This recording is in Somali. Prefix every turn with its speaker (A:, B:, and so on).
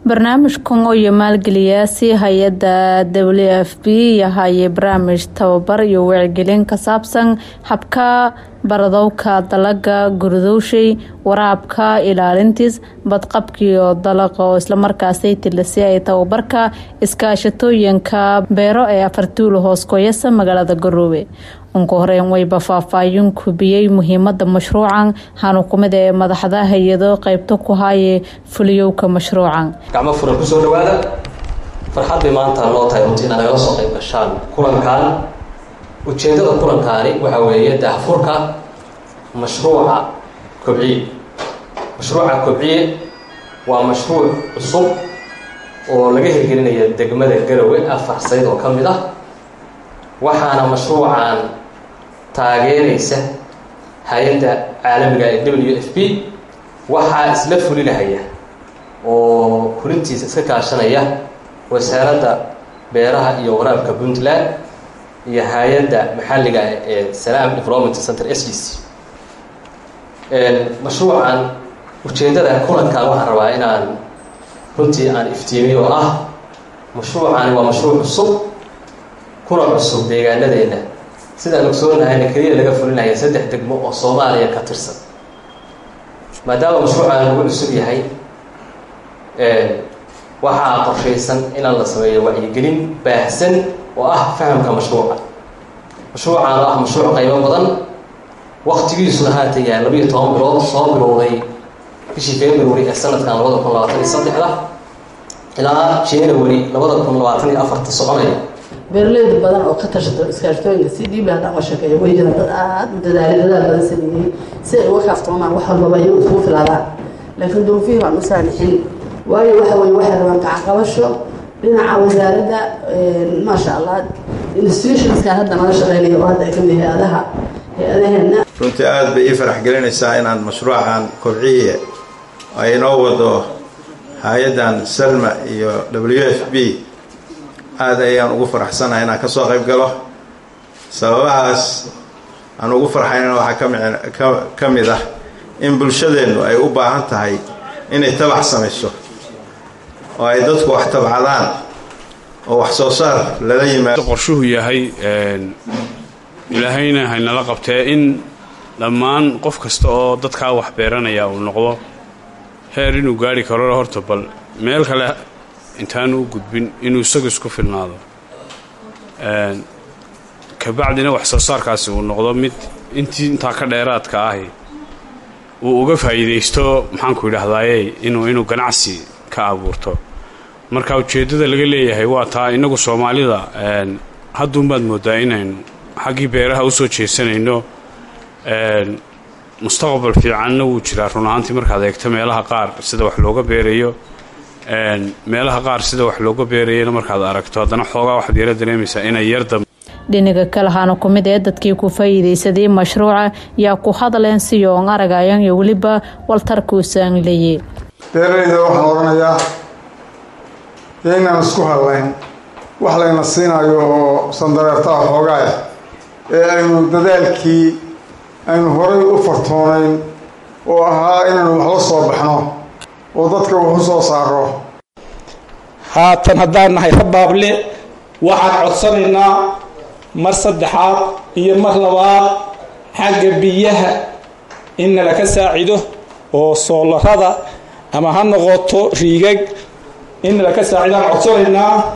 A: barnaamijkan oo iyo maalgeliyaasi hay-adda w f b yahaye barnaamij tababar iyo wacyigelin ka saabsan habka baradowka dalaga gurdowshay waraabka ilaalintiis badqabkiiyo dalaqa oo islamarkaasay tilisi ay tababarka iskaashatooyinka beero ee afartuulo hoos koyasa magaalada garoobe unka horeyn wayba faahfaahin kubiyey muhiimada mashruucan hanukumid ee madaxda hay-ado qeybta ku haaye fuliyowka mashruucan
B: gacmo furan kusoo dhawaada farxad bay maanta noo tahay runtii inaad nagala soo qayb gashaan kulankan ujeeddada kulankaani waxaa weeye daahfurka mashruuca kobciye mashruuca kobciye waa mashruuc cusub oo laga hirgelinaya degmada garowe afar sayd oo ka mid ah waxaana mashruucan taageeraysa hay-adda caalamiga ee w f b waxaa isla fulinahaya oo fulintiisa iska kaashanaya wasaaradda beeraha iyo waraabka puntland iyo hay-adda maxalliga ee salaam development center s d c mashruucan ujeeddada kulankan waxaan rabaa inaan runtii aan iftiimiyo oo ah mashruucani waa mashruuc cusub kuna cusub deegaanadeenna sidaan ogsoonnahayna keliya laga fulinaya saddex degmo oo soomaaliya ka tirsan maadaama mashruucan lagu cusub yahay waxaa qorshaysan inaan la sameeyo wacyigelin baahsan oo ah fahamka mashruuca mashruucan oo ah mashruuc qaybo badan waktigiisuna haatan yahay labiiyo toban bilood soo bilowday bishii february ee sanadkan labada kun labaatan iyo saddexda ilaa january labada kun labaatan iyo afarta soconaya
C: beeraleyda badan oo ka tashato iskaashtooyinka si dhiibi haddaan ka sheekeeyo way jiraan dad aada u dadaalay dadaal badan sameeyey si ay uga kaaftoomaan wax walbaba iyagu isugu filaadaan laakiin duruufihii baan u saamixin waayo waxa weye waxay rabaan gacanqabasho dhinaca wasaaradda maasha allah institutionskan hadda nala shaqeynaya oo hadda ay kamid hay-adaha hay-adaheena
D: runtii aada bay ii farax gelinaysaa inaan mashruucan kobciye ay inoo wado hay-addan salma iyo w f b aada ayaan ugu faraxsanahay inaan kasoo qayb galo sababahaas aan ugu farxaynana waxaa kami ka mid ah in bulshadeennu ay u baahan tahay inay tabac samayso oo ay dadku wax tabcadaan oo wax soo saar lala yimaado
E: qorshuhu yahay ilaahayna haynala qabtee in dhammaan qof kasta oo dadkaa wax beeranaya uu noqdo heer inuu gaari karo horta bal meel kale intaanu u gudbin inuu isagu isku filnaado kabacdina wax soo saarkaasi uu noqdo mid intii intaa ka dheeraadka ahi uu uga faa'iidaysto maxaanku yidhaahdaaye inuu inuu ganacsi ka abuurto marka ujeeddada laga leeyahay waa taa innagu soomaalida hadduunbaad mooddaa inaynu xaggii beeraha u soo jeesanayno mustaqbal fiicanna wuu jiraa run ahaantii markaad eegto meelaha qaar sida wax looga beerayo meelaha qaar sida wax looga beerayana markaad aragto haddana xoogaa waxaad yara dareemaysaa inay yarda
A: dhinaga kalahaana ku mid ee dadkii ku faa'iidaysaday mashruuca yaa ku hadleen siyoon aragayan iyo weliba waltarkuusaan leeye
F: beeralayda waxaan odhanayaa yaynaan isku hadlayn wax layna siinayo oo sandareertaha xoogaaya ee aynu dadaalkii aynu horay u fartoonayn oo ahaa inaynu wax la soo baxno oo dadka wax u soo saaro
G: haatan haddaan nahay rabaable waxaan codsanaynaa mar saddexaad iyo mar labaad xagga biyaha in nalaka saacido oo soolarada ama ha noqoto riigag in nalaka saacidaan codsanaynaa